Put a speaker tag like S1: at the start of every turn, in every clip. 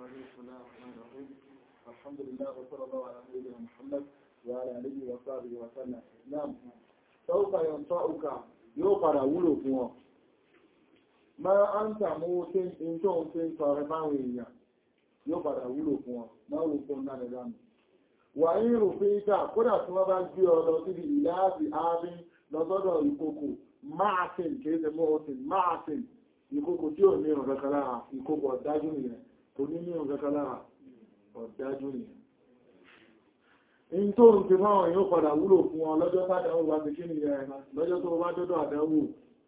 S1: بسم الله الرحمن الرحيم الحمد لله وصلى الله على نبينا محمد وعلى اله وصحبه وسلم نعم سوف ينفعك يوقع wúlò fún ọ máa ń tàmú tí ń tó ń tí ń tọrẹ báwọn èèyàn yóò padà wúlò fún ọ máa wò fún náà lẹ́gbà mi wà ní ìrùfin ìjà kódà tí wọ́n bá gbé ọ lọ síbi ìlàáàbì ààrin lọ́sọ́dọ̀ ìkòkò máàtìn kìí ṣe mọ́ọ̀tìn máàtìn ìkòkò tí ò ní ọ̀gẹ́kẹ́ lára ìkòkò ọ̀dájú nìyẹn kò ní ní ọ̀gẹ́kẹ́ lára ọ̀dájú nìyẹn in tó ń ti fáwọn yóò padà wúlò fún ọ lọ́jọ́ tàdáwò wá ti kí nìyẹn lọ́jọ́ tó bá dọ́dọ̀ àdáwò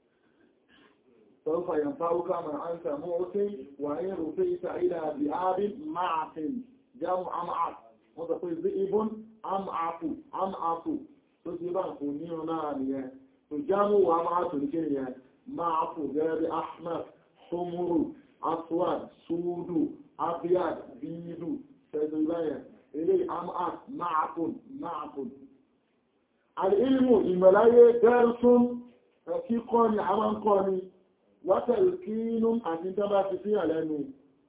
S1: سوف ينفعك ما أنت موت وإن رفيت إلى ذئاب معف جمع معف وتقول ذئب أمعف أمعف تجيبا فنينا نيه تجمع ومعف نيه معف غير أحمر حمر أسود سود أبيض بيض تجيبا إلي أمعف معف معف العلم الملاية درس فكيقوني عمان قوني wátẹ̀lùkínú àti tó bá fi sí àlẹ́nu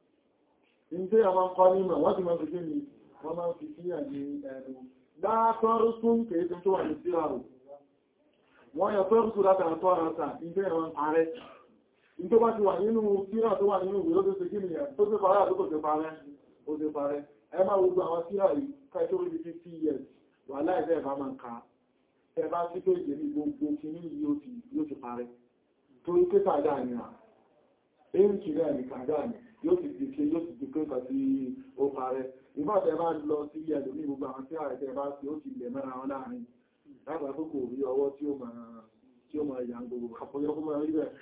S1: ìdí àwọn kọ́ nímọ̀ wọ́n ti máa fi kí ni wọ́n máa fi sí àní ẹnu látọ́rù tún kèé tó wà ní síra rò wọ́n yọ tọ́rù tún látà tọ́ àrátà ìdí àwọn ààrẹ ìdí bá ti wà nínú síra tó wà nínú ìwé tó ṣe kí ni tó ṣe parẹ́ àdúgbò tó parẹ́ ó ṣe parẹ́ ẹ máa gbogbo àwọn síra yìí ká tó rí bí 50 years wà láìsẹ́ ẹ̀bá máa ń ka ẹ bá sí pé ìjẹ́ ní gbogbo kìíní yóò ti parẹ́ torí pé kàdá ni à èyí kì rẹ̀ ní kàdá ni yóò ti di pé yóò ti di pé kàtí ó parẹ́ ìbáṣẹ́ bá lọ sí ẹ̀lú ní gbogbo àwọn tí ààrẹ tẹ́ bá sí ó ti lẹ̀ mẹ́ra wọn láàrin lágbà tó kò rí ọwọ́ tí ó máa tí ó máa yàn gbogbo àpọ̀yọ́kú máa rí bẹ̀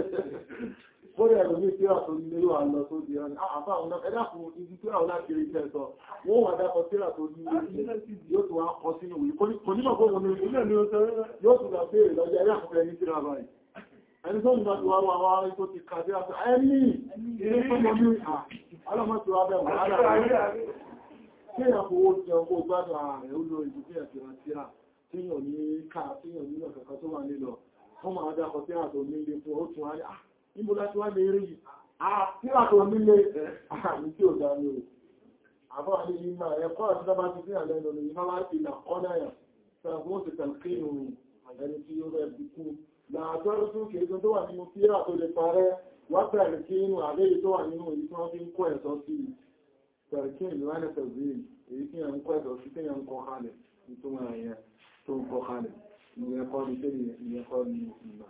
S1: fórí ẹ̀lú ní tíra tó ní lérò àlọ tó di ẹran àfá àwọn náà ẹ̀dá fún ibi tíra wọn láti rí iṣẹ́ sọ wọ́n wà dákọ tíra tó ní yóò tún wá kọ sínú ìwé kò nímọ̀ fún òun ní ilé ní oṣù yóò tún lọ béèrè lọ́jọ́ ẹ̀rẹ́ àkọ́kọ́ ẹni tíra báyìí ẹni tó ń bá ti wá wá wá tó ti kàdé àti ẹni ilé tó mọ̀ ní àlọ́mọ́ ti wá bẹ̀ wọ́n lára kí èyàn fowó jẹ owó gbádùn ààrẹ ó lo ìdí ẹ̀sì àtíra tí yàn ní ká tí yàn ní ọ̀kẹ̀kọ́ tó wà nílọ fún ma dákọ̀ tí àtò nílé fún ó tún wáyé níbo láti wá lè rí àtíra tó nílé àmì tí ò dá ní o àbọ̀ ní ìmọ̀ ẹ̀kọ́ àti dábá ti fi àlẹ́ lọ ní ìmọ̀ láti ìlà kọ́dáyà sọ̀rọ̀ fún ó ti tẹ̀lé ẹni tí ó rẹ̀ bí kú láàtọ́rọ̀ tún kìí tó wà nínú tíra tó lè parẹ́ wá pẹ̀lú kí inú àbẹ́yẹ tó wà nínú èyí tí wọ́n fi ń kọ́ ẹ̀sọ́ sí pẹ̀lú kí ìlú wánẹ̀ pẹ̀lú èyí tí yẹn ń kọ́ ẹ̀sọ́ sí tí yẹn ń kọ́ kalẹ̀ nítorí ẹ̀yẹ tó ń kọ́ kalẹ̀ ìyẹn kọ́ ní tẹ́lẹ̀ ìyẹn kọ́ ní ìgbà.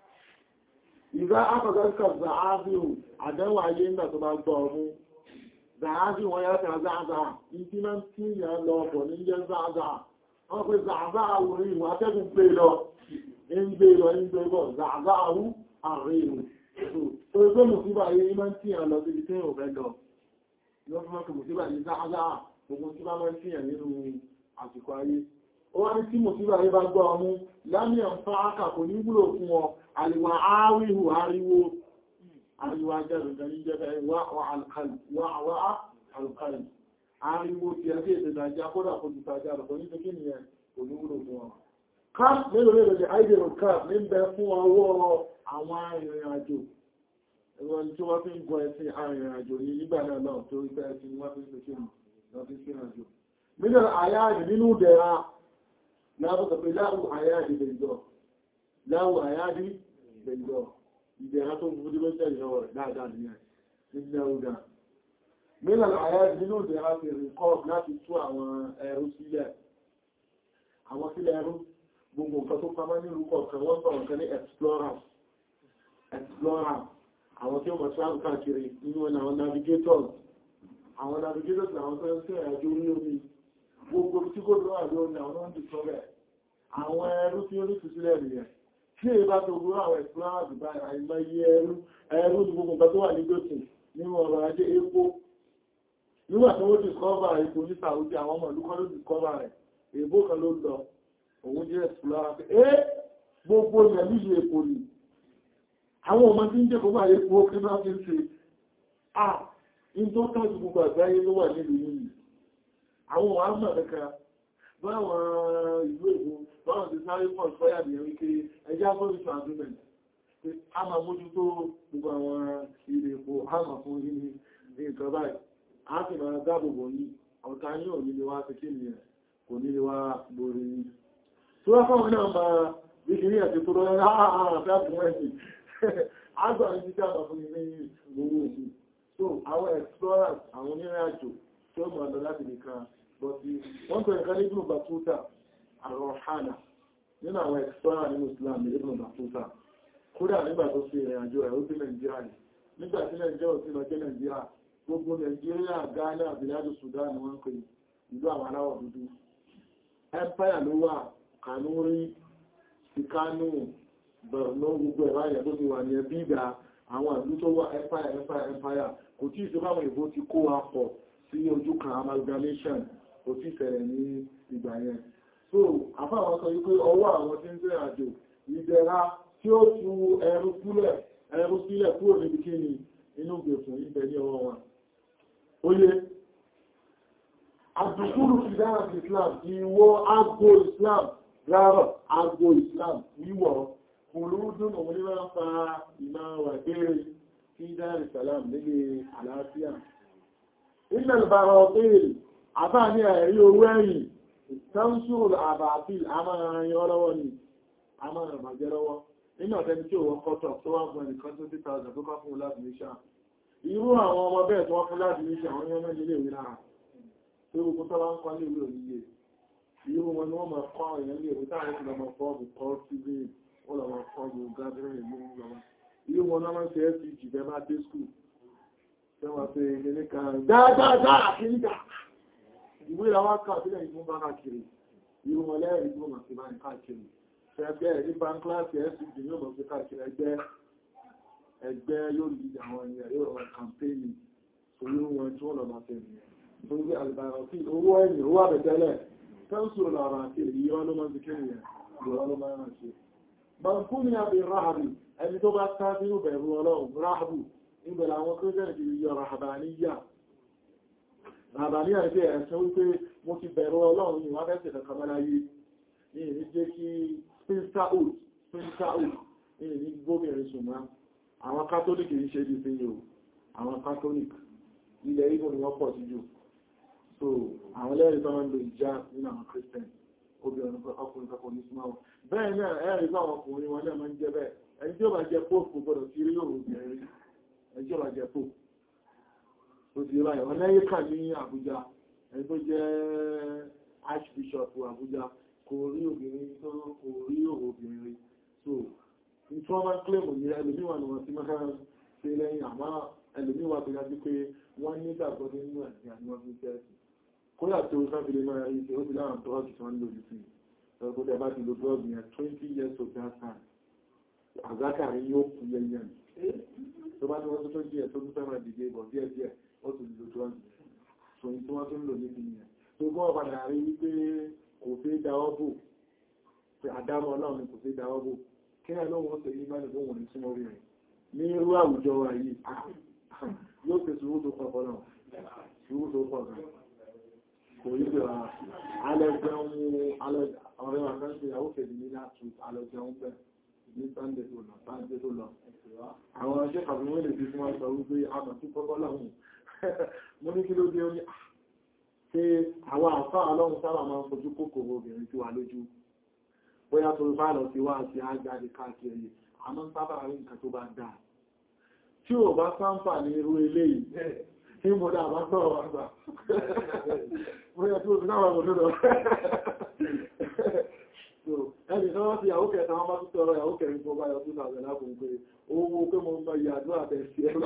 S1: ìgbà akọ̀gọ́sọ̀ zàáfíù àdánwò ayé ńgbà tó bá gbọ́ ọmú zàáfíù wọn yá tẹ̀ záàzáà ìdí máa ń tí ìyẹn lọ ọ̀pọ̀ ní jẹ́ záàzáà wọ́n pe záàzáà wòrí ìwọ̀n atẹ́gùn pé lọ ń gbé lọ ń gbé bọ̀ zàzáàrú àríwò tó ẹgbẹ́ mùsíbà yìí máa ń tí à lọ sí ibi tí ò fẹ́ lọ yóò fún mọ́kù mùsíbà yìí záàzáà gbogbo tí bá máa ń tí à nínú àsìkò ayé ó wá ní tí mùsíbà yìí bá gbọ́ ọmú lámìyàn fún ákà kò ní wúlò fún ọ àríwá áwíhù ariwo ariwo ajẹ́rùn-ún ní jẹ́ wà alkali ariwo tí a sí ètò ìdájá kódà kò jù tàjá rẹ̀ kò ní fẹ́ kí nìyẹn kò ní wúlò fún ọ Káàpù mélòó mélòó ni àìdèrò káàpù ní bẹ fún ọwọ́ àwọn arìnrìn àjò. Ẹgbọ́n tí wọ́n fi ń gọ ẹ̀sìn arìnrìn àjò ní nígbà náà náà tó rí pẹ́ ẹ̀sìn wọ́n fi ń pèsè lọ sí sí àjò. Mílíọ̀nù àyáàdì nínú dẹ̀ra lábùsọ̀ pé láwù àyáàdì bẹ̀jọ̀. Láwù àyáàdì bẹ̀jọ̀. Ìdẹ̀ra tó gbogbo dígbé tẹ̀lé lọ́wọ́ rẹ̀ dáadáa nìyẹn. Nígbà ọ̀dà. Mílíọ̀nù àyáàdì nínú dẹ̀ra fi rìkọ́ láti tú àwọn ẹrú sílẹ̀. Àwọn sílẹ̀ ẹrú gbogbo nǹkan tó pamọ́ ní orúkọ ọ̀kan wọ́n sọ̀rọ̀ kan ní explorers explorers àwọn tí ó mọ̀ travel káàkiri nínú ẹ̀nà àwọn navigators àwọn navigators àwọn tó ń tẹ́ ẹ̀jọ́ orí omi gbogbo tí kò lọ́wọ́ àjọ ní àwọn náà dì sọ́rẹ̀ àwọn ẹrú tí ó ní ìtúsílẹ̀ nìyẹn tí èyí bá tó gbogbo àwọn explorers bá àìmọ̀ iye ẹrú ẹrú ní gbogbo nǹkan tó wà ní gbòtì nínú ọrọ̀ ajé epo nígbà tí wọ́n discover epo ní Saudi àwọn ọmọ ìlú kan ló discover rẹ̀ èbó kan ló lọ òun jẹ́ ẹ̀sùlára pé ẹ́ gbogbo ilẹ̀ nílùú èkó ni àwọn ọmọ tí ń jẹ́ gbogbo àyè kó kí máa fi ń ṣe à in tó tọ́jú gbogbo àgbáyé ló wà nílùú yìí àwọn wà mọ̀ ẹ̀ka báwọn ìlú èkó báwọn ti sáré pọ̀ sọ́yà ní ẹ̀rí pé ẹjá fọ́nìṣù agreement pé a máa mójútó gbogbo àwọn ilé èkó a máa fún ní nǹkan báyìí a sì máa dáàbòbò yìí ọ̀tá yóò nílé wá sí kí ni ẹ̀ kò nílé wá borí yìí tí wọ́n fáwọn náà máa bí kìí àti tó rọ́ ààrẹ àfihàn ẹ̀sìn àgbà ní títà àbà fún ilé owó òsì so àwọn explorers àwọn onírìn àjò tí ó mọ̀ lọ láti nìkan bọ́tí wọ́n pẹ̀lú kan ní ibùn batuta àrọ̀hánà nínú àwọn explorers nínú Islam ní ibùn batuta kódà nígbà tó fi ìrìn àjò ẹ̀ ó sí Nàìjíríà ní nígbà tí Nàìjíríà ò sí lọ jẹ́ Nàìjíríà gbogbo Nàìjíríà Ghana àbíládù Sudan ni wọ́n ń pè ìlú àwọn aláwọ̀ dúdú empire ló wà Kanuri Sikanu Borno gbogbo ẹ̀rọ ayẹ̀ tó ti wà ní ẹbí ìgbà àwọn ìlú tó wà empire empire empire kò tí ìjọba àwọn ìbò ti kó wa pọ̀ sí ojú kan amalgamation kò tí ìfẹ̀rẹ̀ ní ìgbà yẹn so àfáwọn sọ wípé ọwọ́ àwọn tí ń tẹ́ àjò ìdẹ̀ra tí ó tu ẹrù sílẹ̀ ẹrù sílẹ̀ kúrò níbi kí ni inú gbèsùn ibẹ̀ ní ọwọ́ wọn oye àdùkúrù ìdára Islam ìwọ agbo Islam rárọ̀ agbo Islam wíwọ̀ kùlúdùn òun ní wọ́n fa ìmá wà bèèrè sí dára Islam nílé àlàáfíà ilẹ̀ ìbára ọ̀pẹ́rẹ̀ àbá ní ẹ̀rí owó ẹ̀yìn tánṣùrù àbàfíl àmàrin ọlọ́wọ́ ni àmàrin àbàjẹ́ lọ́wọ́ nínú ọ̀tẹ́ni tí ó wọ́n kọ́tọ̀ tó wá gbọ́n nìkan tó títà ọ̀dọ̀ tó kọ́ fún láti níṣà irú àwọn ọmọ bẹ́ẹ̀ tó wọ́n fún láti níṣà àwọn ọmọ ilé ìwé náà tó gbogbo tó bá ń kọ́ ní ìwé òníye irú wọn ni wọ́n máa kọ́ àwọn èèyàn ilé ìwé táwọn ti lọ́mọ fọ́ọ̀bù kọ́ síbí wọ́n lọ́mọ fọ́ọ̀bù gádùrìn ìlú lọ́mọ irú wọn náà máa ń ṣe fcg bẹ́ẹ̀ máa dé skul tẹ́wọ́n pé ilé kan dáadáa kìíkà ìwé làwọn kà sílẹ̀ ìfún bá káàkiri irú wọn lẹ́rìí tó máa ti máa ń káàkiri ẹgbẹ́ ní banklasi fcg yóò mọ̀ sí káàkiri ẹgbẹ́ ẹgbẹ́ yóò lè àwọn èèyàn yóò rọ̀ kàmpéènì orí wọn tí wọ́n lọ máa fẹ́ torí àlùbàràtí owó ẹ̀yìn owó àbẹ̀tẹ́lẹ̀ tẹ́ǹsù lọ́rọ̀ àti èyí wọ́n ló máa ń kí nìyẹn ìwọ̀n ló máa ń ṣe bankuni àbí ráhàbì ẹni tó bá tá sínú bẹ̀rù ọlọ́run ráhàbù ìbẹ̀rẹ̀ àwọn kírísẹ̀nì ti yọ rahabaniya rahabaniya ṣe ẹ̀sẹ̀ wípé mo ti bẹ̀rù ọlọ́run yìí wọ́n fẹ́sẹ̀ kankan mọ́lá yìí ní ìní jẹ́ kí spinsterhood spinsterhood ní ìní gómìnrin ṣùgbọ́n àwọn kátólíkì ń ṣe ìdíje yìí àwọn kátólíkì ilẹ̀ Ìgbò ni wọ́n pọ̀ sí jù so àwọn lẹ́rìí tó máa ń lo ìjà nínú àwọn christian obìnrin ọkùnrin kankan ní súnmọ́ wọn bẹ́ẹ̀ náà ẹ̀rí bá àwọn ọkùnrin wọn náà máa ń jẹ́ bẹ́ẹ̀ ẹni tí ó bá jẹ́ pope kò gbọdọ̀ sí rí òun obìnrin ẹni tí ó bá jẹ́ pope tó ti ráyẹ̀ wọn lẹ́yìn kà ní Àbújá ẹni tó jẹ́ archbishop Àbújá kò rí obìnrin tó kò rí òun obìnrin so ní tí wọ́n máa ń claim ní ẹlòmíwà ni wọ́n ti máa ń ṣe lẹ́yìn àmọ́ ẹlòmíwà tó yájú pé wọ́n ní ìgbàgbọ́ nínú ẹ̀sìn àti wọ́n fi tẹ́ẹ̀sì kóyà tó sáfilé máa rí ṣe ó ti láwọn drọ́ọ̀gì tí wọ́n lò jù sí ẹgbẹ́ tẹ́ bá ti lo drọ́ọ̀gì yẹn 20 years of that time àzákàrí yóò kú yẹnyẹn tó bá ní wọ́n tó tó díẹ̀ tó tún fẹ́ràn dìde bọ̀ díẹ̀ díẹ̀ ó ti lo drọ́ọ̀gì so ní tí wọ́n tó ń lò níbi yẹn tó gbọ́ padà rí wípé kò fẹ́ dáwọ́ bò pé àdámọ́ náà ni kò fẹ́ dáwọ́ bò kí ẹ̀ lóhun ó ṣe yí mẹ́rin lóhun ní súnmọ́ rí rẹ̀ ní irú àwùjọ wa yìí yóò fi sùúrù tó pọ̀ pọ̀ náà sùúrù tó pọ̀ gan kò yí pé alẹ́gbẹ̀ún ọ̀rẹ́ wa kan ṣe ìyàwó kejì ní láti alẹ́gbẹ̀ún bẹ̀ ní sunday tó lọ sunday tó lọ àwọn ọjọ́ kàbí wọ́n lè fi fún wọn sọ wípé àmọ̀ tí kọ́kọ́ lọ́hùn mo ní kí ló dé ó ní ṣe àwọn àfá ọlọ́run sábà máa ń fojú kòkòrò obìnrin tí wà lójú bóyá tó bá lọ sí wá àti ágbàdì káàkiri àmọ́ sábà rí nǹkan tó bá dáa tí ò bá sáǹfà ní irú ilé yìí tí mo dá bá sọ̀rọ̀ wá gbà bóyá tí ó ti náà wọ́n lọ́dọ̀ ẹni tó wọ́n ti yàwó kẹta wọ́n bá tún tọrọ yàwó kẹrin tó bá yọ 2000 lápùn pé owó pé mo mọ ìyàdó àtẹ̀sí ẹ̀rọ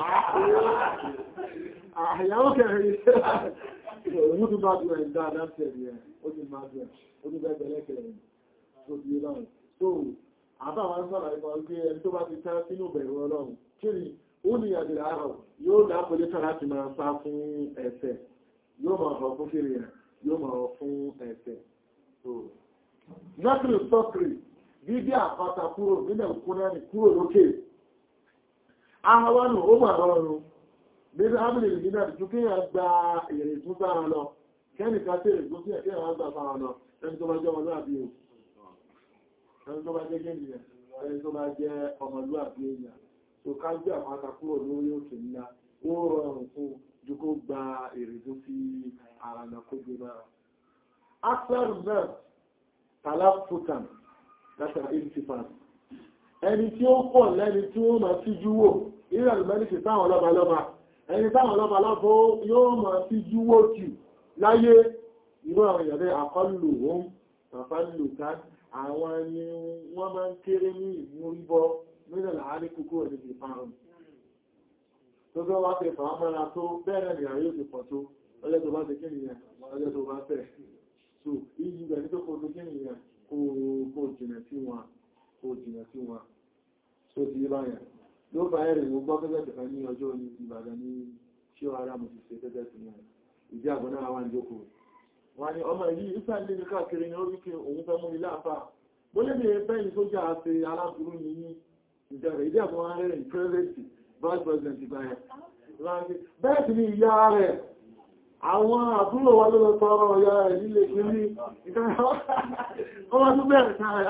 S1: àyàwó kẹrin òun tún bá dùn ẹ̀ dáadáa tẹ̀lé ẹ̀ ó ti máa dùn ẹ̀ ó tún bẹ́ẹ̀ bẹ̀lẹ̀ kẹrin tó ti yé báyìí so àbáwọn sọ̀rọ̀ ìmọ̀ pé ẹni tó bá ti tẹ́ sínú bẹ̀rù ọlọ́run kí ni ó ní àdìrà àrọ̀ yóò dápolé tán láti máa sá fún ẹ̀ṣẹ̀ yóò máa họ fún kiri ẹ̀ yóò máa họ fún ẹ̀ṣẹ̀ so nọ́tìrì sọ́kìrì bíbí àpáta kúrò nílẹ̀ kúnrẹ́nì kúrò lókè ahọ́wánù ó mà rọrùn nínú ámìlì ìgbìnà ju kí yàn gba èrè tún sára lọ kẹ́nìká tí èrè tún sí ẹ̀kẹ́ yàn gbà sára lọ ẹni tó bá jẹ́ ọmọlúwàbí o ẹni tó bá jẹ́ gẹ́nìyàn ẹni tó bá jẹ́ ọmọlúwàbí èèyàn tó ká gbé àpáta kúrò lórí òkè ńlá ó rọrùn fún ju kó gba gba èrè tó fi ara lọ kó gbé náà axel nurse talafutan látàrí intifan ẹni tí ó pọ̀ lẹ́ni tí ó máa fi júwò ìrìn àlùmẹ́lìkì táwọn lọ́ba lọ́ba ẹni táwọn lọ́ba lọ́ba yóò máa fi júwò jù láyé irú àwọn ìyàrá àkọlù ohun tàfàlù ká àwọn ni wọ́n máa ń kéré ní ìmúríbọ́ nílẹ̀ láàárín kúkú ẹni ti parun tó tó wá fẹ́ fàá mọ́ra tó bẹ́ẹ̀rẹ̀ ní àyè òsì pọ̀ tó ọjọ́ tó bá ti kí nìyẹn ọjọ́ tó bá fẹ́ so ìyí ibẹ̀ ní tó kó tó kí nìyẹn kó jìnà sí wọn kó jìnà sí wọn tó ti yé báyẹn ló bá ẹ̀rẹ̀ ló gbọ́ gẹ́gẹ́ tẹ̀fẹ́ ní ọjọ́ ní Ìbàdàn ní ṣé ara mo ti ṣe gẹ́gẹ́ sí wọn ìdí àgbọn náà wà ń jókòó wọ́n ni ọmọ yìí ìsàlẹ̀ ní káàkiri ní orí kí òun fẹ́ mú ilé àfà bó lè ní bẹ́yìn tó jà ṣe aláburú ní ní ìjọrẹ̀ ìdí àgbọn rẹ̀ ní pẹ́rẹ́sì vice president báyẹ̀ bẹ́ẹ̀ sì ni ìyá rẹ̀ àwọn àbúrò wa ló lọ tọrọ ọ̀yá rẹ̀ nílé kiri ọmọ tó bẹ̀rẹ̀ sára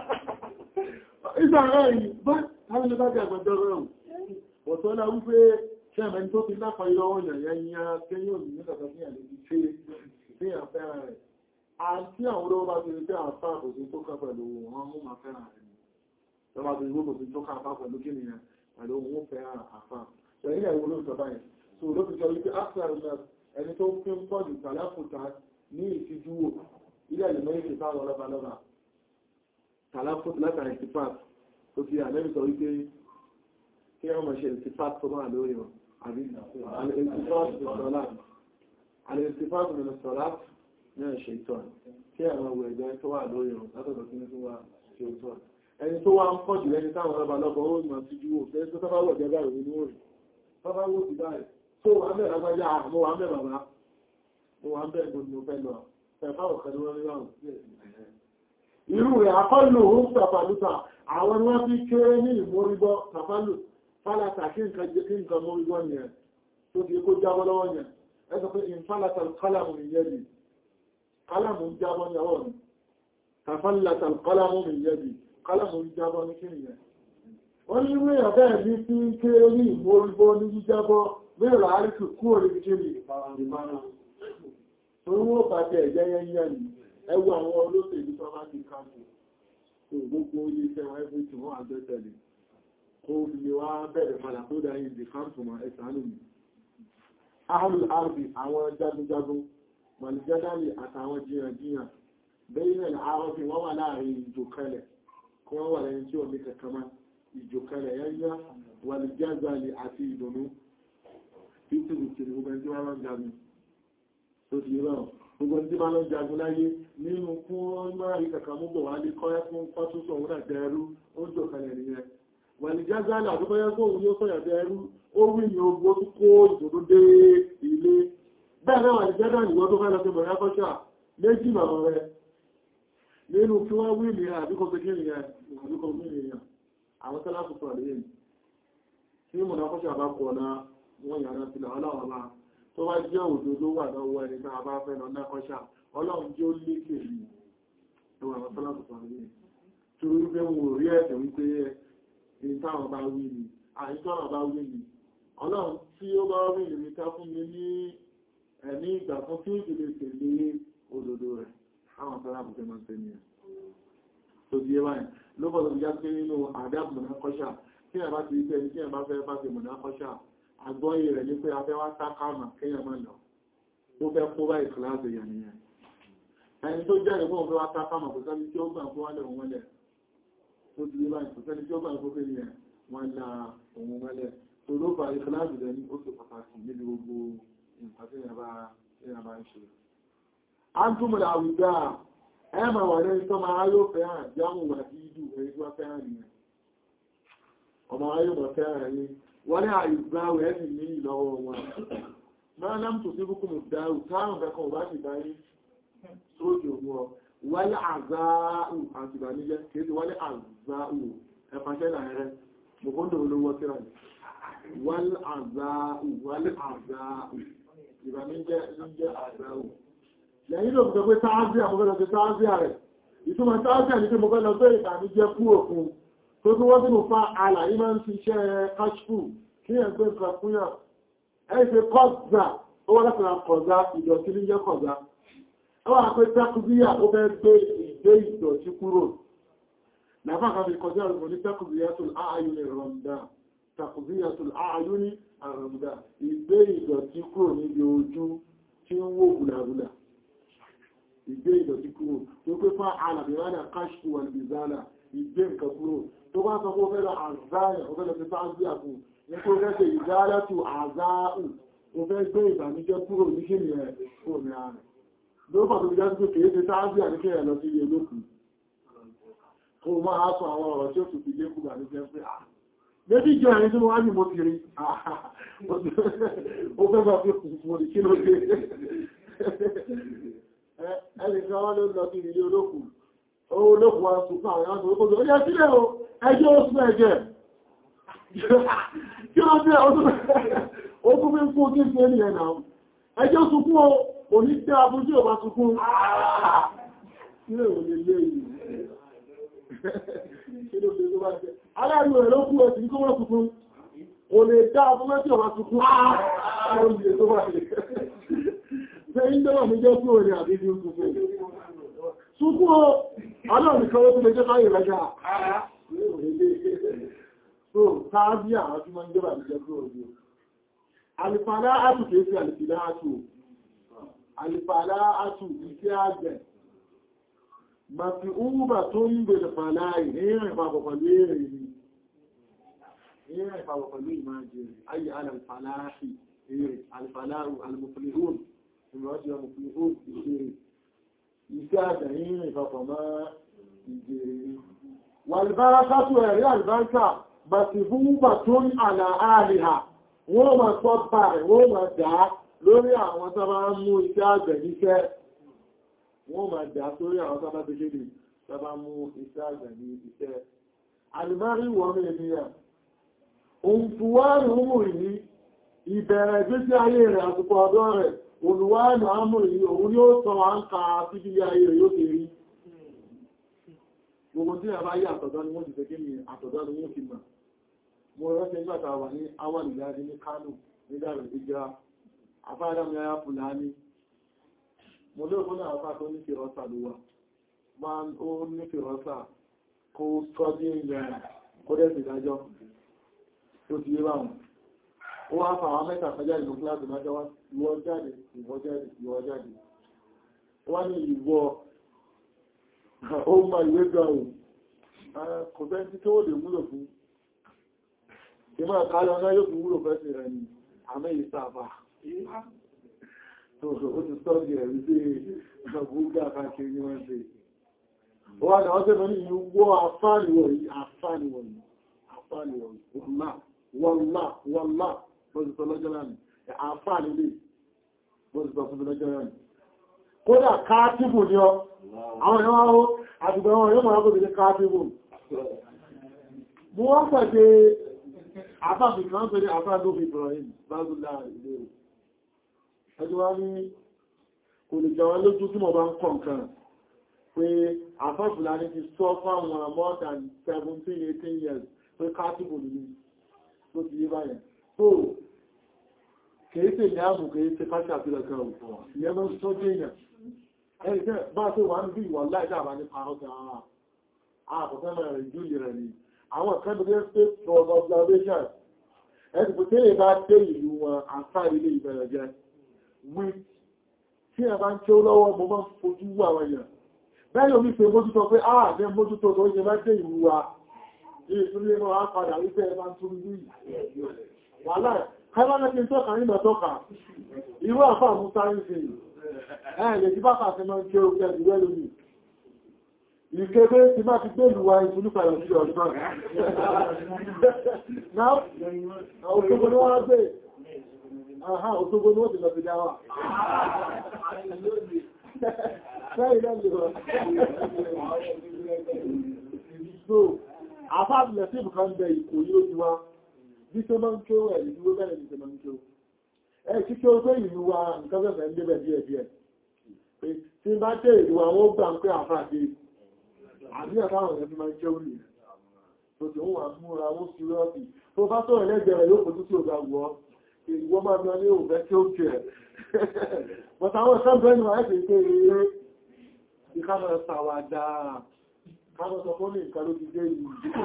S1: ìsàlẹ̀ yìí bá àwọn ìbájá àgbàjọ rẹ̀ ọ̀tọ́lá wípé ṣẹ́mẹ̀ tó ti lápá ìlọ́wọ́ yàyà kẹ́yìn òmìnir nígbàtà sí àlejò ṣe ní àfẹ́ràn rẹ̀. Àti àwọn olówó bá ti rí pé àfá àkòsí tó kà pẹ̀lú wọn mú ma fẹ́ràn rẹ̀. Lọ́wọ́ ti rí kòsí tó kà àfá pẹ̀lú kí nìyàn pẹ̀lú wọn fẹ́ràn àfá. Ṣé ilẹ̀ ìwò ló sọ báyìí? So ló fi sọ wípé Axel Nurse ẹni tó fi ń pọ̀jù tàláfùtà ní ìfijú ilẹ̀ ìlú méjì táwọn ọlọ́ba lọ́ba. Tàláfùtà látàrí ìtìfàt tó fi àlẹ́bí sọ wípé kí wọ́n mọ̀ ṣe ìtìfàt tó máa lórí wọn. Àbí ìtìfàt ìsọ̀lá الالتفات من الصلاة من الشيطان kí àwọn ọwọ́ ẹ̀jẹ́ tó wà lórí ọ̀run látọ̀dọ̀ kí ní tó wà ṣeétọ́n ẹni tó wá ń pọ̀ jù lẹ́ni táwọn ọba lọ́gbọ̀ ó mọ̀ sí jú òfẹ́ tó tọ́bá wọ̀ jẹ́ báyìí nínú òrì tọ́bá wò sí báyìí tó wà mẹ́ lágbájá àmọ́ wà mẹ́ bàbá mo wà mẹ́ gbogbo mo fẹ́ lọ fẹ́fà ọ̀kan ní wọ́n rí wọ́n irú rẹ̀ akọ́lù ó ń tàfàlùtà àwọn wọ́n fi kéré ní ìmórígbọ́ tàfàlù fálàtà kí nǹkan mórígbọ́ yẹn tó ti kó jábọ́ lọ́wọ́ yẹn ẹgbẹ́ pé ìfàlàtà kálàmù ìyẹ́dì kálàmù ń jábọ́ ní ọwọ́ ni tàfàlàtà kálàmù ìyẹ́dì kálàmù ń jábọ́ ní kí nìyẹn wọ́n ní wé ọ̀bẹ́ ní tí ń ké ní ìmórígbó ní jíjábọ́ mẹ́rọ àríkù kúrò ní kí ní ìmárùn torí wọ́n bá jẹ́ ẹ̀jẹ́ yẹnyẹ́ ni ẹwọ àwọn olóṣèlú tó bá ti káàkiri tó gbogbo ilé iṣẹ́ wọn ẹgbẹ́ tí wọ́n àgbẹ́tẹ̀lẹ̀ kó fi wá bẹ̀rẹ̀ padà tó dá yìí di káàkiri ẹ̀sánù mi ahùn àrùbí àwọn jagunjagun mọ̀lìjádàlì àtàwọn jiyànjiyàn bẹ́yìn àárọ́fí wọ́n wà láàrin ìjòkalẹ̀ kí wọ́n wà lẹ́yìn tí ó ní kàkàmá ìjòkalẹ̀ yányá wàlìjádàlì àti ìdùnnú títìrìtìrì gbogbo ẹni tí wọ́n lọ́n jagun tó ti rán gbogbo ẹni tí wọ́n lọ́n jagun láyé nínú fún mọ́rí kàkàmúgbò wà lè kọ́ ẹkún pọ́túsọ̀ òun náà dẹrú ó jòkalẹ̀ nìyẹn wàlìjádàlì àdúgbọ́yẹ́ kóhun yóò sọ̀yà dẹrú ó wí ní ogbó tó kó ìdòdó dé ilé bẹ́ẹ̀ náà ìjẹ́dà ìwọ́ tó fẹ́ lọ sí mọ̀rẹ́ akọ́ṣà méjì màmá rẹ̀ nínú kí wọ́n wí ní àbíkọ́ pé kí nìyẹn àbíkọ́ wí ní ìyàn àwọn tẹ́lá tó sọ lẹ́yìn tí mọ̀rẹ́ akọ́ṣà bá kọ̀ náà wọ́n yàrá sí lọ ọlọ́run bá tó bá jẹ́ òdodo wà lọ́wọ́ ẹni tá a bá fẹ́ lọ nákọ́ṣà ọlọ́run jẹ́ ó lékè ní ẹwà àwọn tẹ́lá tó sọ lẹ́yìn torí pé wọn ò rí ẹ̀sẹ̀ wípé ní táwọn bá wí ni àìsàn bá wí ni ọlọ́run tí ó bá rí ìrìnká fún mi ní ẹ̀mí ìgbà fún tí ó ti lè tẹ̀lé òdòdó rẹ̀ àwọn sára bùkẹ́ máa tẹ̀lé ẹ̀ tó di ẹwà ẹ̀ ló bọ̀ lọ́pọ̀ já pé nínú àdáàbò mọ̀ná kọ́ṣà tí ẹ̀ bá ti rí ẹni tí ẹ̀ bá fẹ́ bá ti mọ̀ná kọ́ṣà àgbọ́yé rẹ̀ ní pé afẹ́ wá sákàmà kéèyàn máa lọ tó fẹ́ kó bá ìkìláàsì yà nìyẹn ẹni tó jẹ́ ìfún òfin wá sákàmà kò sẹ́ni tí ó gbà fún wálẹ̀ òun wọlẹ̀ tó ti rí báyìí kò sẹ́ni tí ó gbà fún kéèyàn wọn la òun wọlẹ̀ olóba ìfìláàjì rẹ̀ ní ó sì pàtàkì níbi gbogbo nǹkan tí ìyàn bá ń ṣe. a ń túnmọ̀ àwùjá ẹmà wà ní ìtọ́ máa yóò fẹ́ràn jámù wà sí ìdú èyí tí wọ́n fẹ́ràn nìyàn ọmọ ayé mọ̀ fẹ́ràn ní wọ́n ní àìgbáwẹ̀ ẹ̀sì ní ìlọ́wọ́ wọn máa lám tó sí búkú mú dáhù táàrùn kankan ò bá sì bá ní sóòjò mú ọ wálé àzáàù àti ìbànújẹ́ kìí sí wálé àzáàù ẹ̀fàṣẹ́ láàrẹ mọ̀kóndò olówó tíra ní wál'àzáù wál'àzáù ìbàmíjẹ́ níjẹ́ àzáù lẹ́yìn ló gbogbo táázíà mo fẹ́ lọ sí táázíà rẹ̀ ìtumọ̀ táázíà ní pé mo fẹ́ lọ sí ìbàmíjẹ́ kú òkun tó tí wọ́n tínú fa àlàyé máa ń fi iṣẹ́ kashfu kí ẹ̀ gbé nǹkan fún yàn ẹ̀ ṣe kọ́zà ó wọ́n lẹ́sìn kọ̀ọ̀gá ìdọ̀tí ní jẹ́ kọ̀ọ̀gá àwọn àpẹ tẹ́kùbíyà ó fẹ́ gbé ìgbé ìdọ̀tí kúrò nàfà kan fi kọjá ìrùn ní tẹ́kùbíyàtul ààyùn ìrọ̀mdà tẹ́kùbíyàtul ààyùn ìrọ̀mdà ìgbé ìdọ̀tí kúrò níbi ojú tí ń wó gùlàgùlà ìgbé ìdọ̀tí kúrò tó pé fún alàbìránà káṣkù wà ní ìzálà ìgbé nǹkan kúrò tó bá sọ fún fẹ́lọ àzáyà ó fẹ́lọ fi sáájú àkù ní kó fẹ́ ṣe ìzálàtù àzáù ó fẹ́ gbé ìbànújẹ́ kúrò ní kí ni ẹ̀ kúrò ní ààrẹ ló fà tó jẹ́ pé kìí ṣe sáájú àníkẹ́ ẹ̀ lọ sí ilé olókùn kó máa sọ àwọn ọ̀rọ̀ tí ó tún fi lékù bà ní jẹ́ pé à méjì jẹ́ ẹni tí wọ́n á ní mo kiri ó fẹ́ bá fi kùn fún kí ló dé ẹni kan wọ́n ló lọ sí ilé olókùn olókùn wa sùn fún àwọn ọmọ olókùn ó yẹ sílẹ̀ o ẹjọ́ ó sún ẹ̀jẹ̀ kí ló dé ó tún fi ń fún kí sí ẹni ẹ̀nà ẹjọ́ sunkún o òní tẹ́ abújú ọba sunkún ilé òní lé yìí kí ló dé tó bá jẹ́ aláàrí rẹ̀ ló kú ẹ̀sì ní kó wọ́n sunkún o lè dá abúmẹ́tí ọba sunkún ààrùn tó bá jẹ́ ṣe ń dẹ́wà ní jẹ́ fún òní àbí ní sunkún sunkún o aláàrí kan ó tún lè jẹ́ káyè rẹ̀já so táàbí àwọn tí wọ́n ń jẹ́bà ní jẹ́ fún òní alìfàlá àtù kìí sí alìfìlá àtù alìfàlá àtù iṣẹ́ àgbẹ̀ mafi úbà tó ń bèèrè fàlá ìrìn ìpapọ̀ pẹ̀lú èrè ni ìrìn ìpapọ̀ pẹ̀lú ìmájẹ̀ ayé alìfàláàfì èrè alìfàláàrù alìmọ̀fìlìhún ìrọ̀jẹ̀ mọ̀fìlìhún ìṣẹ́ iṣẹ́ àgbẹ̀ ìrìn ìpapọ̀ mọ́ ìjẹ̀rẹ̀ wàlìbára sátù ẹ̀rí àlìbáńkà mafi úbà tó ń àlà àlìhà wọ́n máa sọ bá rẹ̀ wọ́n máa dá lórí àwọn tó bá mú iṣẹ́ àgbẹ̀ níṣẹ́ wọ́n máa dá sórí àwọn tó bá ti kéde tó bá mú iṣẹ́ àgbẹ̀ ní iṣẹ́ alìmárí wọ́n mẹ́ ènìyàn ohun fúwárì mú ìní ìbẹ̀rẹ̀ gbésí ayé rẹ̀ àsìkò ọ̀dọ́ rẹ̀ olùwárì àmú ìní òun yóò sọ wá ń ka síbílé ayé rẹ̀ yóò kéré gbogbo tí a bá yí àtọ̀dọ́ ni wọ́n ti fẹ́ kí ni àtọ̀dọ́ ni wọ́n fi mọ̀ mo rọ́sẹ̀ nígbàtà wà ní àwọn ìdájí ní Kánò nígbàrẹ̀ ìjá afáàdámi ayá Fúlàní mo lé òkú náà afá tó ní fìrọ́sà ló wà máa ó ní fìrọ́sà kó sọ́dí ìyẹn kó dẹ̀ sì dájọ́ tó ti yé báwọn ó wá fà àwọn mẹ́ta fẹ́jà ìlú kíláàsì májọ́ wá ìwọ jáde ìwọ jáde ìwọ jáde wá ní ìwọ ó ma ìwé gan ò kò bẹ́ tí tó lè múlò fún ìmọ̀ àkálẹ̀ ọ̀nà yóò fi wúrò fẹ́sì rẹ̀ ni àmẹ́ ìsàfà tó ó ti sọ́ọ̀dì ẹ̀rí sí ọgbúgbà káàkiri ní wọ́n ṣe wọ́n ni wọ́n tẹ́ mẹ́rin yìí wọ́ àfáàníwọ̀ yìí àfáàníwọ̀ yìí àfáàníwọ̀ yìí wọ́nlá wọ́nlá wọ́nlá bọ́sì sọ lọ́jọ́ láàrín àfáàní lè bọ́sì sọ fún lọ́jọ́ láàrín kódà káàtìbù ni ọ àwọn ẹ̀wọ̀n ó àtìgbà wọn yóò mọ̀ lábòdì ní káàtìbù mo wọ́n pẹ̀lú àbábì kan pẹ̀lú àbábì Ibrahim bábúlá ilé ẹjọ́ wá ní kò lè jẹun lójú tí mo bá ń kọ̀ nǹkan pé àfáfùlá ní ti sọ fáwọn more than 17-18 years pé káàtìbù ní tó ti yé báyẹn so kìí tè ní àmù kìí tè káṣà àfihàn kan òfò ìyẹn mọ́ tó jẹ́ èèyàn ẹni tẹ́ bá tó wà ń bí ìwà láìdáàbá ní parọ́ta ààbọ̀fẹ́ mẹ́rin júlì rẹ̀ ni àwọn kẹ́bẹ̀rẹ̀ state for observation ẹni pé tí bá dé ìlú wọn àṣà ilé ìbẹ̀rẹ̀ jẹ́ wí tí ẹ bá ń tí ó lọ́wọ́ mo máa fojú wú àwọn èèyàn bẹ́ẹ̀ yóò ní pé mójútó pé ah jẹ́ mójútó tó yẹ bá dé ìlú wa ní ìtúlé mọ́ á padà wípé ẹ bá ń tún ní wàhálà kẹ́lọ́lẹ́ kí n tọ́ka nínú tọ́ka irú àfà mú sáyẹ́nsì ẹ̀ lè jí bá kàfẹ́ máa ń ké ó kẹ́ ìwẹ́ lónìí ìkébé ti máa ti gbèlú wa ìfúnúkà lọ sí ọ̀dọ́ náà òṣogbo ní wọ́n gbé àhá òṣogbo ní wọ́n ti lọ sí dáwà àfáàbìlẹ̀ sí ìbùkan bẹ ìkò yóò ju wa bí tó máa ń kí ó ẹ̀ ìlú bẹ̀rẹ̀ ní tó máa ń kí ó ẹ̀ kí kí ó pé ìlú wa nǹkan bẹ̀rẹ̀ ń débẹ̀ díẹ̀ díẹ̀ tí bá tẹ́ ìlú àwọn ó gbà ń pé àfáàdé àbíyàn táwọn ẹ̀fí máa jẹ́ òní tó tí ó wà múra ó sí rọ́ọ̀tì tó bá tọ́ ẹlẹ́gbẹ̀rẹ̀ yóò fojú sí ògbà wọ́ ìwọ́ máa bí ọlé òfẹ́ tí ó jẹ́ but àwọn ìṣẹ́bẹ̀ẹ́ ni wọ́n ẹ́ pé eré ìkámọ̀ ṣàwàdà kámọ̀ sọ fún ní nǹkan ló ti dé yìí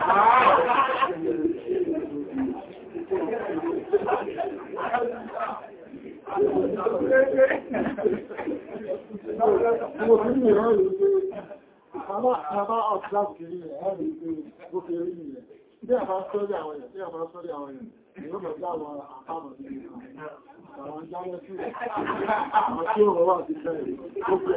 S1: Mo fi ní ìran ìlú pé àbá ọ̀tíláàbù kìí rẹ̀ ẹ̀rì pé ó fi rí nìyẹn. Bí àbá sọ́rí àwọn èèyàn, bí àbá sọ́rí àwọn èèyàn, ni ó mọ̀ sí àwọn àpamọ̀ sí àwọn jálẹ̀ sí àwọn tí ó rọ̀ wà sí fẹ́ ó pẹ̀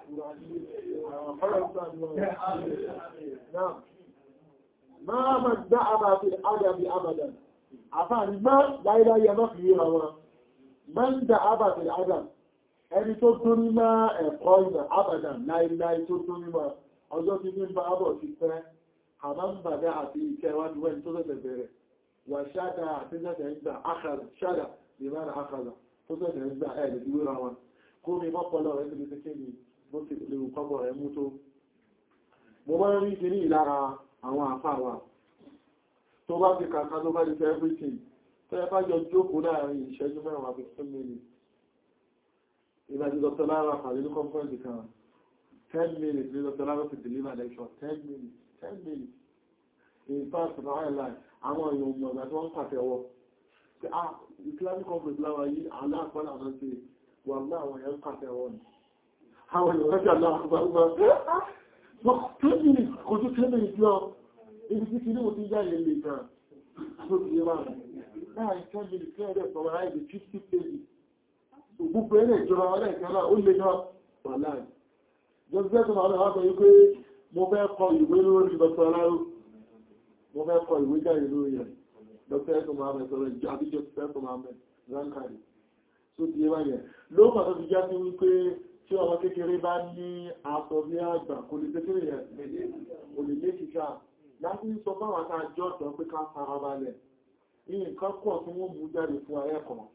S1: Máa mọ̀ dá àbá fi àdàbí àbàdàn. Àfáàní máa láìláyẹ mọ́ fi yíra wọn. Máa ń dá àbá fi àdàbí ẹni tó tó ní máa ẹ̀kọ́ ìgbà abadan láìláì tó tó ní máa ọjọ́ tí ní bá ábọ̀ ti pẹ́ àmàmbàdá àti ìkẹwàá wẹ́n tó tẹ́tẹ̀ bẹ̀rẹ̀ wà ṣádà àti tẹ́tẹ̀ ìgbà ṣádà lè máa àkàlà tó tẹ́tẹ̀ ìgbà ẹ̀ lè dúró wọn kó mi mọ́pọ̀lọ́ rẹ̀ ti fi kéde bó ti lè kọ́bọ̀ rẹ̀ mú tó mo máa ń rí kiri ìlara àwọn àfáwà tó bá fi kàkà tó bá di fẹ́ everything tẹ́ bá jọ jókòó láàrin ìṣẹ́jú mẹ́wàá 15 minutes ìbájú Dr. Lara pàdé ní conference kan 10 minutes ní Dr. Lara ti deliver lecture 10 minutes 10 minutes in fact na highlight àwọn èèyàn mọ̀ ìgbà tí wọ́n ń pàtẹ́wọ́ pé ah Islamic conference láwa yí aláàpọ̀lá náà ti wà ní àwọn èèyàn pàtẹ́wọ́ ni àwọn èèyàn rẹ́jà aláàpọ̀lá 10 minutes kò tó 10 minutes lọ ibi tí kìí ti yá ilé lè gan tó ti yé wà láàrin 10 minutes lẹ́ẹ̀dẹ̀ sọ̀rọ̀ láìdí 50 pages gbogbo ẹ̀rẹ̀ ìjọba ọlẹ́ ìkẹ́lá ó lè náà wà láàrin. jọ́sẹ́ tó máa lọ́wọ́ sọ wípé mo fẹ́ kọ ìwé lórí Dr. Aláró mo fẹ́ kọ ìwé jáde lórí rẹ̀ Dr. tó máa mẹ́ sọ̀rọ̀ ìjọ àbíjọ tó máa mẹ́ ránkàrí tó ti yé báyẹ̀ ló pàtó fi já sí wípé tí ọmọ kékeré bá ní aṣọ bí àgbà kò lè kékeré yẹn kò lè lé kíkà láti sọ fáwọn àtàjọ́ ọ̀tọ̀ pé ká farabalẹ̀ ní nǹkan pọ̀ tí wọ́n mú jáde fún ayẹ́kọ̀ọ́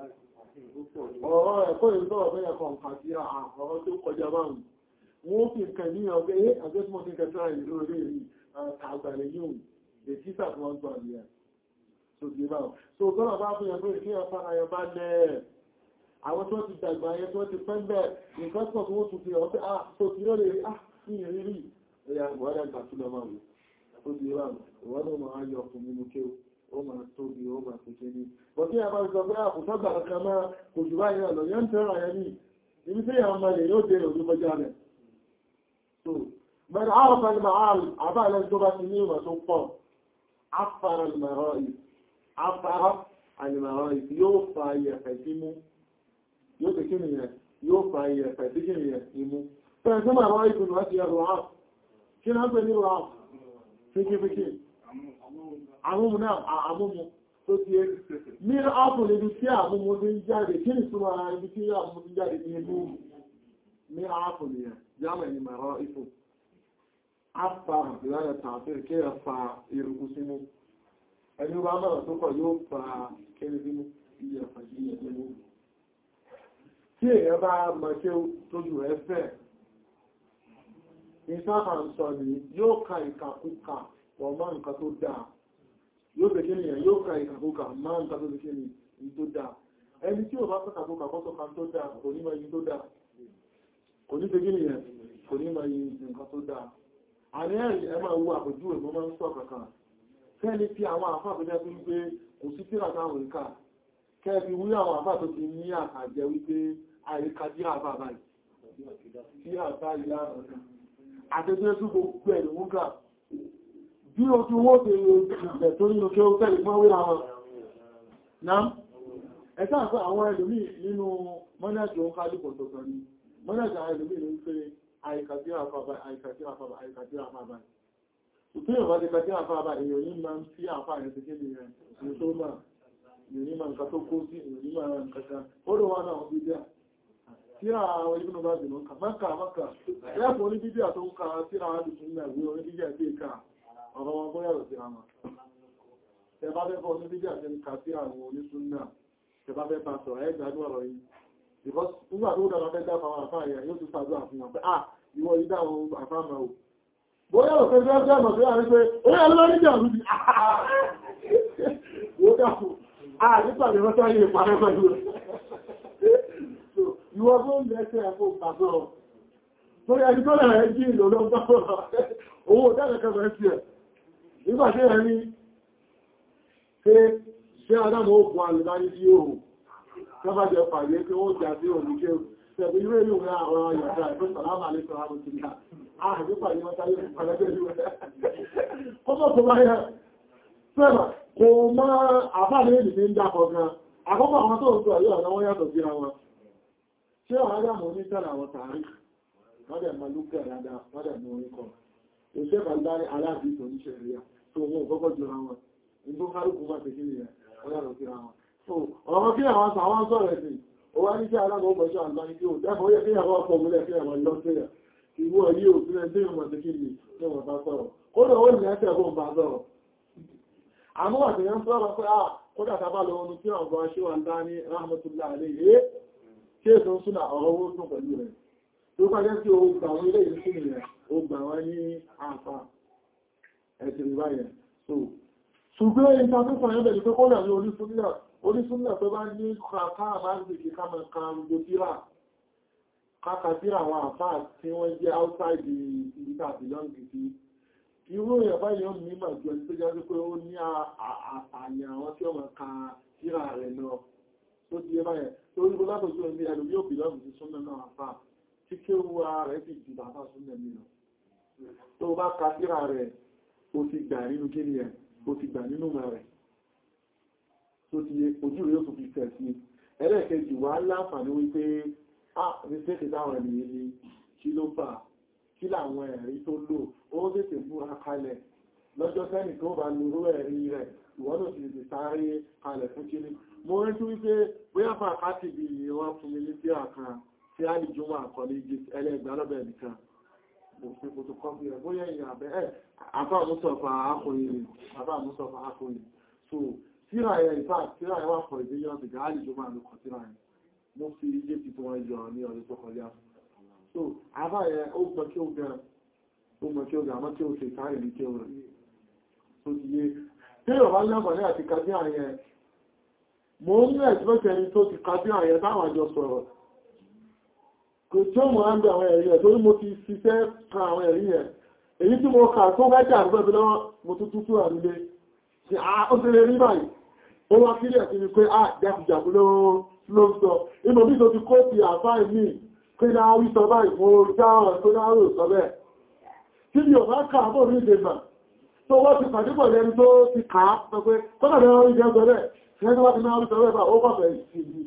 S1: ọ̀rọ̀ ẹ̀kọ́ ìrìnlọ́wọ́ bẹ́yà kan kàtí ọ̀rọ̀ tó kọjá báhùn wọ́n fi kẹ ní ọgbẹ́ ẹ́ àjẹ́sìmọ̀ tí kẹta ìlú orí rí àgbàlẹ̀ yóò ètítà tí wọ́n gbà ní ẹ̀ tó di báhùn so tọ́nà bá fún ẹgbẹ́ kí ọ̀fà ayọ̀ bá lẹ́ àwọn tó ti dàgbà ayẹ tó ti pẹ́ bẹ́ nǹkan pọ̀ tí wọ́n tún fi ọ̀fẹ́ ah tó ti rọ́lẹ̀ rí ah ní ìrírí ẹ̀yà ìwọ́dà gbà tún lọ máa tó di báhùn ìwọ́dà máa yọ fún mímú kéwù ó máa tóbi ó máa pèsè ní bọ̀tí àbá ìsọ pé àkùsọ́gbà kankan máa kò jù báyìí ọ̀nà yẹn ń tẹ́rọ ayẹ ní ibi tí àwọn ọmọ ilẹ̀ yóò dé òjú mọ́já rẹ̀ so mẹ́rin àrọ̀fà ní màál àbá ilẹ̀ tó bá ti ní ìwà tó pọ̀ afárá àlìmọ̀rọ̀ ìsì yóò fa iyẹ̀fẹ̀ sí mú yóò fi kí nìyẹn yóò fa iyẹ̀fẹ̀ sí kí nìyẹn imú fẹ́ẹ̀ tí màá ìsìn wọ́n ti ẹrù áàf kí náà pè ní áàf fíkífíkí àmúmu náà àmúmu tó ti ẹ́ ní ápù níbi tí àmúmu ti ń jáde kí ní súnmọ́ ara ibi tí àmúmu ti jáde ní inú ní ápù nìyàn jámẹ̀ ní mẹ́rọ ipò afárá ìlànà tààfíì kí ẹ fa eruku sínú ẹni bá mọ̀rọ̀ tó kọ̀ yóò fa kéré sínú iye ẹ̀fà sí ẹ̀mú tí èèyàn bá mọ̀ ṣe tójú rẹ̀ fẹ́ ìsáfà ń sọ ní yóò ka ìkàkùkà wọ̀ mọ́ nǹkan tó dáa yóò bẹ̀ kíni ẹ̀ yóò ka ìkàkùkà mọ́ nǹkan tó kíni ní tó dáa ẹni tí ò bá fẹ́ kàkùkà kọ́tọ̀ kan tó dáa kò ní mọ̀ yìí tó dáa kò ní fẹ́ kíni ẹ̀ kò ní mọ̀ yìí nǹkan tó dáa àní ẹ̀rí ẹ máa wo àpòjú ẹ̀ mọ́ máa ń sọ kankan kẹ́ni tí àwọn àfáà tó jẹ́ wípé kò sí tíra táwọn ìka kẹ́ẹ̀fi wí àwọn àfáà tó ti ní àkàjẹ wípé àìríkà dí àfáà báyìí tí àfáà ìlà ọ̀kan àtẹ́jẹ́ tó gbogbo ẹ̀rù mú ká bí o tí wó tẹ ìgbẹ̀ tó nínú kí ó tẹ́lẹ̀ fún wíra wọn náà ẹ̀sá àfẹ́ àwọn ẹlòmí nínú mọ́nàjì òun kálùkù tọ̀tọ̀ ní mọ́nàjì àwọn ẹlòmí ní pé àìkàtí àfàbà àìkàtí àfàbà àìkàtí àfàbà ìpínlẹ̀ bá ti kàtí àfàbà èèyàn ní máa ń tí àfà rẹ̀ ti kéde rẹ̀ ní tó máa ní ní máa nǹkan tó kó sí èèyàn ní máa nǹkan kan ó rò wá náà bí díà tíra àwọn ibùdó bá dìnà kà mọ́kà mọ́kà ẹ̀fọ́ oní bíbí àtó ń ka tíra àwọn àdùsùn náà gbé oní bíbí àti ìka ọ̀rọ̀ wọn bóyá rọ̀ sí àwọn tẹ bá fẹ́ fọ́ oní bíbí àti ìka sí àwọn onísùn náà tẹ bá fẹ́ bá sọ̀rọ̀ ẹ̀ gbádùn ọ̀rọ̀ yìí because nígbà tó dára fẹ́ dáfà àwọn àfáà yẹn yóò tún ṣàdúrà fún wọn pé ah ìwọ yìí dá àwọn àfáà máa wò bóyá rọ̀ fẹ́ fẹ́ fẹ́ mọ̀ sí àwọn pé ó yà lọ́wọ́ níjà lùdì wó dákù ah nípa ìrọ́sá yìí parẹ́ pẹ̀lú rẹ̀ ìwọ́n tó ń lẹ́sẹ̀ ẹ̀kọ́ pàtó torí ẹni tó lẹ́rẹ̀ jí ìlò lọ bá owó dákẹ́kẹ́ sí ẹ̀ nígbà tí ẹni pé ṣé adámọ̀ òkun alìbárí sí òhun tó bá jẹ pàdé pé ó jà sí òní kéwù Ṣẹ̀bí ilé ìlú rẹ̀ àwọn ọ̀yọ̀dá ẹ̀fẹ́ sàlámà lè sọ̀rọ̀ àwọn ìsìnkà. Ààrẹ pàdé wọ́n táyé pàdé ìlú rẹ̀. Kọ́kọ́ tó bá yẹ, sẹ́bà, kò máa àbáàlé èdè ní ń dákọ̀ gan. Àkọ́kọ́ àwọn tó ń sọ ẹ̀yọ́ ọ̀nà wọ́n yàtọ̀ síra wọn. Ṣé àwọn adámọ̀ ní tẹ́lẹ̀ àwọn tààrí? Wọ́n dẹ̀ máa lúkẹ̀ dáadáa, wọ́n dẹ̀ mú orí kọ. Òṣè Bàlbárí aláàbí tó ní ṣẹ̀ríà tó wọn kọ́kọ́ jọra wọn. Ìgbó kálukú máa tẹ̀kí nìyẹn, wọ́n yàtọ̀ síra wọn. Ọ̀rọ̀ kí àwọn sàwọn sọ̀rọ̀ ẹ̀sìn ó wá ní sí alága ọgbọ̀ṣọ́ àgbáyé tí ó dákọ̀ yẹ kí àwọn ọkọ̀ múlẹ̀ kí àwọn lọ sí ẹ̀ ìwọ yí ò sílẹ̀ tí wọ́n ti kí ní wọ́n bá sọ̀rọ̀ kódà ó ní ẹ́sẹ̀ fún bá sọ̀rọ̀ àmúwà tí wọ́n sọ̀rọ̀ pé à kódà tábà lọ ohun tí ọgbọ̀n aṣíwà ń dá ní rahmatullah alayhi kí èso ń súnà ọ̀rọ̀ owó tún pẹ̀lú rẹ̀ tó bá jẹ́ sí o gbà wọn ilé ìlú sínú rẹ̀ ó gbà wọn ní àǹfà ẹ̀sìn ìbáyẹn ṣùgbọ́n ìtàkùnkùn ẹ̀bẹ̀ ni pé kódà ní orí súnà orísúnlẹ̀ tó bá ní kàkàrà máa ń gbèkè ká mọ̀ kan gbogbo tíra káàkà tíra àwọn àfáà tí wọ́n jẹ́ outside ìdíkà belong sí irú ìyàbá yóò ní ìmọ̀ jù ẹni tó jẹ́ pé ó ní àyà àwọn tí ó mọ̀ ka tíra rẹ̀ lọ tó ti yẹ báyẹ̀ tó rí bọ́lá tó jẹ́ ẹni yóò belong sí súnmọ̀ náà àfáà tí kí ó wá rẹ̀ sì jù bàbá súnmọ̀ mi lọ tó bá ka tíra rẹ̀ ó ti gbà nínú kí ni ẹ̀ ó ti gbà nínú mọ̀ rẹ̀ tó ti yé ojú rẹ̀ tó fi fẹ̀ sí ẹlẹ́ẹ̀kejì wà láǹfààní wípé ah mistake táwọn ènìyàn ni kí ló fà kí làwọn ẹ̀rí tó lò ó tètè múra kalẹ̀ lọ́jọ́ sẹ́nì tó bá lóró ẹ̀rí rẹ̀ ìwọ́n náà ti lè sáré kalẹ̀ fún kíní mo rántí wípé bóyá fà káàtì bí wọ́n fún mi ní sí àkàn tí a lè jùmọ̀ àkọlé ẹlẹ́gbẹ̀ alọ́bẹ̀ nìkan mo fi kò tó kọ́ bí rẹ̀ bóyá ìyàn àbẹ́ ẹ̀ àbá àmúsọ̀fà akọ̀yìn àbá àmúsọ̀fà akọ̀yìn so tíra ẹ̀ ìfà tíra ẹ̀ wà pọ̀ ìdíyàn ti gáàlì tó máa lókọ̀ tíra ẹ̀ mo fi ilé ti tó wọ́n yọ ní ọdún tó kọjá so àbá ẹ̀ ó gbọ́ kí ó gẹ̀ ó mọ̀ kí ó gẹ̀ àmọ́ kí ó ṣe káàrì ní kí ó rẹ̀ tó ti yé tí ó bá lábàá ní àti kájí àyẹn mo ń rẹ̀ tí wọ́n tẹni tó ti kájí àyẹn táwọn àjọ sọ̀rọ̀ kò tí ó mọ̀ á ń bẹ àwọn ẹ̀rí ẹ̀ torí mo ti ṣiṣẹ́ ka àwọn ẹ̀rí ẹ̀ èyí tí mo kà tó bá jà àgbẹ̀bẹ̀ lọ́wọ́ mo tún tútù àrílé ṣe ó ti lè rí báyìí ó wá kílẹ̀ sí ni pé à jákùjákù ló ń sọ inú bí tó ti kó ti àfáì mí pé náà wí sọ báyìí mo já ọ̀rọ̀ tó náà rò sọ bẹ́ẹ̀ tí mi ò bá kà á bò ní ìdèmà tó wọ́n ti pàdé pọ̀ lẹ́ni tó ti kà á sọ pé kọ́nà lẹ́wọ́n rí jẹ́ sọ bẹ́ẹ̀ ṣe tó wá ti náà rí sọ bẹ́ẹ̀ bá ó kọ̀fẹ́ sí i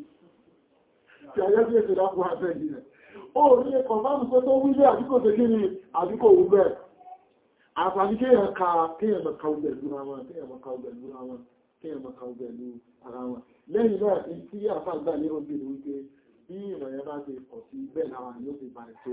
S1: tí ayé bí èsì lápò àfẹ́ ìdílẹ̀ ó rí ẹkọ̀ máa ń pẹ́ tó wílé àdíkò tẹ́ kí ni àdíkò wú bẹ́ẹ̀ àfàní kéèyàn ka kéèyàn mọ̀ kàú bẹ̀lú ara wọn kéèyàn mọ̀ kàú bẹ̀lú ara wọn kéèyàn mọ̀ kàú bẹ̀lú ara wọn lẹ́yìn náà èyí tí àfàgbà ní oúnjẹ ni wípé bí ìrọ̀yẹ́ bá ti pọ̀ sí bẹ́ẹ̀ lára yóò ti bàrẹ̀ tó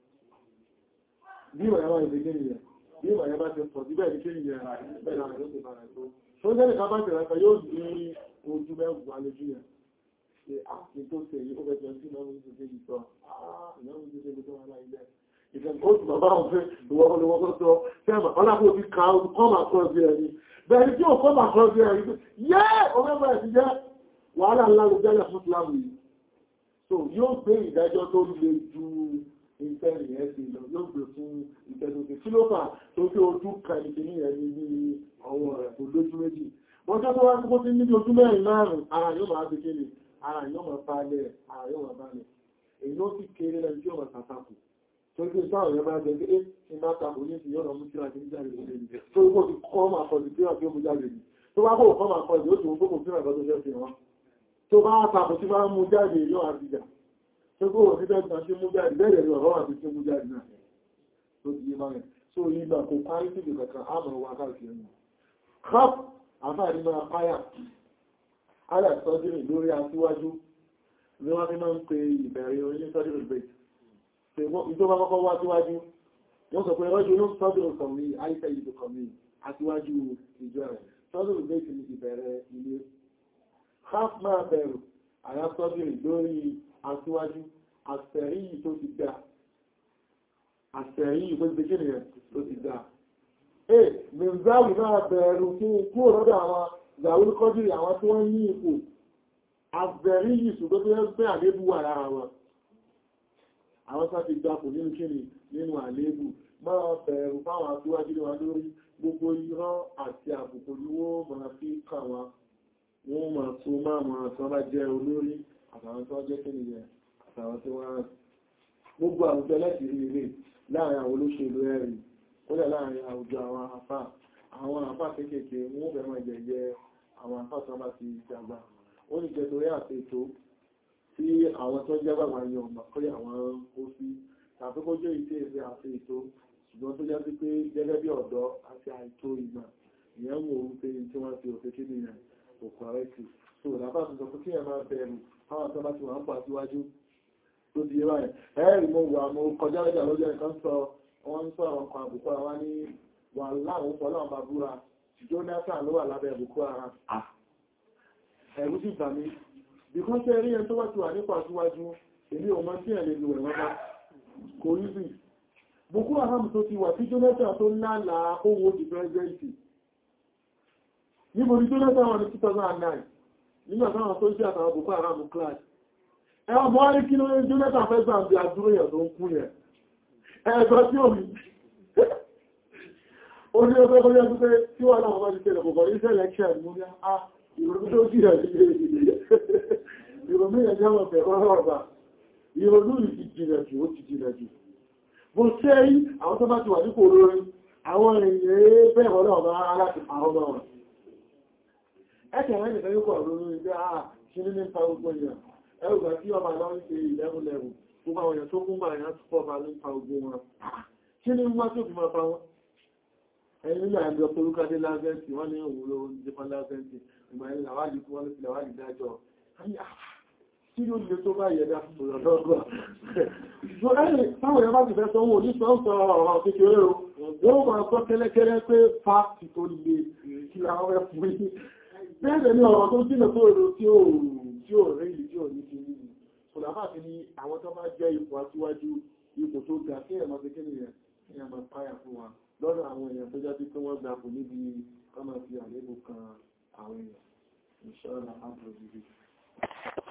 S1: bí ìrọ̀yẹ́ bá ti gé nìyẹn bí ìrọ̀yẹ́ bá ti pọ̀ sí bẹ́ẹ̀ ní kéèyàn bẹ́ẹ̀ lára yóò ti bàrẹ̀ tó tó jẹ́ nìkan bá ti rẹ̀ kan yóò ní ojú mẹ́wàá lójú yẹn ṣe àti tó ṣe yí ó fẹ́ jẹ́ sí ìnáwó ìṣẹ́ ìṣọ́ ìnáwó ìṣẹ́ ìṣọ́ aláìlẹ́ ìfẹ̀kọ́sù bàbá ọ̀fẹ́ ìwọ̀kọ́lọ́wọ́kọ́ sọ fẹ́mà ọlápò ti ká kọ́mà kọ́sí ẹ̀rí bẹ̀rẹ̀ tí ó kọ́mà kọ́sí ẹ̀rí yẹ́ ọmọ ẹ̀sì jẹ́ wàhálà ńlá ló jẹ́lẹ̀ fún Islam yìí so yóò gbé ìdájọ́ tó le ju ìfẹ́rì ẹ̀ sí lọ yóò gbé fún ìfẹ́sọ̀tẹ̀ kí ló fà tó fi ojú ka ìkíní ẹni ní ọwọ́ rẹ̀ kò lójú méjì wọ́n tó wá kó sí níbi ojú mẹ́rin márùn-ún ara yóò máa fi kíni ara yóò máa balẹ̀ ara yóò máa balẹ̀ èyí ó sì kéré lẹ́nu tí ó máa tàtàkù Torí sáà rẹ̀ máa jẹ́ pé é ti máa tàbí ní ti yọ́nà mú síra kìí jáde lè ní. Tó gbọ́ ti kọ́ máa kọ̀ sí síra tí ó mú jáde ní. Tó bá kò kọ́ máa kọ̀ sí ó ti mú kókò síra ìgbà tó jẹ́ fi wọn. Tó bá tàbí tí máa mú jáde yóò àbíjà. Tó gbọ́ sí bẹ́ẹ̀ tí mú jáde bẹ́ẹ̀ ni ọ̀rọ̀ àti tí mú jáde náà. Tó ti yé máa rẹ̀. Tó ìgbà kò parí sí ìgbà kan á mọ̀ wá káàkiri nù. Káp àfáàní máa páyà. Alẹ́ sọ́dírì lórí aṣíwájú ni wọ́n fi máa ń pe ìbẹ̀rẹ̀ orí sọ́dírì bẹ̀rẹ̀ ìjọba kọ́kọ́ wá síwájú wọ́n sọ pé rọ́jú ló sọ́dọ̀ kọ̀mí àìsẹ̀ ìlú kọ̀mí àtiwájú ìjọ rẹ̀ sọ́dọ̀ ìgbésí ní ìbẹ̀rẹ̀ ilé half máa bẹ̀rù àyà sọ́dọ̀ lórí àtiwájú àṣẹ̀rí tó ti dá àṣẹ̀rí tó ti gbé nìyẹn tó ti dá ẹ̀ mẹ́záwì máa bẹ̀rù kí kúrò lọ́dọ̀ àwọn ìgbàwó kọ́dìrì àwọn tí wọ́n ní ipò àbẹ̀rí yìí ṣùgbọ́n tó yẹ pé àlébù wà lára wọn àwọn sáà ti gbapò nínú kíni nínú àléébù máa bẹ̀rù fáwọn aṣíwájú ní wa lórí gbogbo irọ́ àti àbùkù ni wọ́n máa fi kà wọn wọ́n máa tó máa máa tán bá jẹ́ olórí àtàwọn tó jẹ́ kíni yẹn àtàwọn tó wá gbogbo àwùjọ láti rí ilé láàrin àwọn olóṣèlú ẹ̀rì kódà láàrin àwùjọ àwọn àfà àwọn àfà kéékèèké wọ́n bẹ̀rẹ̀ máa jẹjẹ àwọn àfà tó bá ti dàgbà ó ní jẹ́ torí àti ètò tí àwọn tó jẹ́ bàbá yẹn ọmọ pé àwọn ó sí tàbí kó jẹ́ ìṣe ìṣe àti ètò ṣùgbọ́n tó jẹ́ sí pé gẹ́gẹ́ bí ọ̀dọ́ àti àìtó ìgbà ìyẹn wò ó pé tí wọ́n ti òfin kí nìyẹn kò kọ̀rẹ́tì so làbá tó sọ pé kí ẹ máa bẹ̀rù fáwọn tó bá ti wà ń pa síwájú tó di ẹwà ẹ̀ ẹ̀rì mo wà mo kọjá lọ́jà lọ́jọ́ nǹkan sọ wọ́n ń sọ ọkọ̀ àbùkù àwa ní wà láwọn fọlọ́wọ́n bá búra Jonathan ló wà lábẹ́ Boko Haram ẹ̀rù sì bà mí bìkan tẹ́ rí ẹni tó wá ti wà nípa síwájú èmi ò mọ̀ sí ẹ̀ lè lu ẹ̀wọ̀n bá kò rí sí Boko Haram tó ti wà tí Jonathan tó lálàá owó di pẹ́sidẹ́ntì níbo ni Jonathan wà ní 2009 nígbà táwọn tó ṣe àtàwọn Boko Haram class ẹwà mọ́ rí kí ló rí Jonathan fẹ́ gbà bí àdúró yẹ̀ tó ń kú yẹ̀ ẹ̀ẹ́gbọ́ tí ò rí ó ní ọgbẹ́ kọjá tó pé tí wà náà wọ́n ti tẹ́lẹ̀ kọ̀kọ̀ ní selection mú ní à ìrònú tó jí rẹ̀ ìrònú yẹ̀ jẹ́ wọ̀n bẹ̀rẹ̀ ọ̀rọ̀ ìrònú ti jìnà jù ó ti jìnà jù bó ṣe rí àwọn tó bá ti wà nípò olórin àwọn èèyàn bẹ̀rẹ̀ ọlọ́ọ̀bá láti àwọn ọmọ wọn ẹ̀kẹ̀ rẹ̀ nìkan yóò kọ̀ lórí pé àà kí ní nípa gbogbo èèyàn ẹgbà tí ọmọ àlọ́ ń ṣe ìlẹ́rùn-lẹ́rùn gbogbo àwọn èèyàn tó kún bá èèyàn tó pọ̀ bá ní pa ogun wọn kí ní wọ́n tó fi máa pa wọ́n ẹni nílò àjọ torúkadé lásẹ́ntì wọ́n ní òun ló ń jẹ́pá lásẹ́ntì ìgbà ẹni làwádìí fún wọ́n ní làwádìí dájọ́ kí ló lè tó bá yẹ̀dá lọ́gbọ̀ táwọn èèyàn bá ti fẹ́ sọ wọn ní sọ́ọ̀sọ̀ ọ̀rọ̀ kékeré o wọ́n máa sọ kẹ́lẹ́kẹ́lẹ́ pé fáàkì tó lè kí àwọn ẹ̀fún bẹ́ẹ̀ ni ọ̀rọ̀ tó jìnà tó èrò tí ó tí ó rí ìlú tí ó ní kí nínú ṣùgbọ́n àti ní àwọn tó bá jẹ́ ipò aṣíwájú ipò tó ga kí ẹ̀mọ́ sí kíni yẹn ní ẹmọ páyà fún wa lọ́dọ̀ àwọn èèyàn tó jáde pé wọ́n gbapò níbi ọmọ fi àlébù kan àwọn èèyàn ìṣọ́ra àbúrò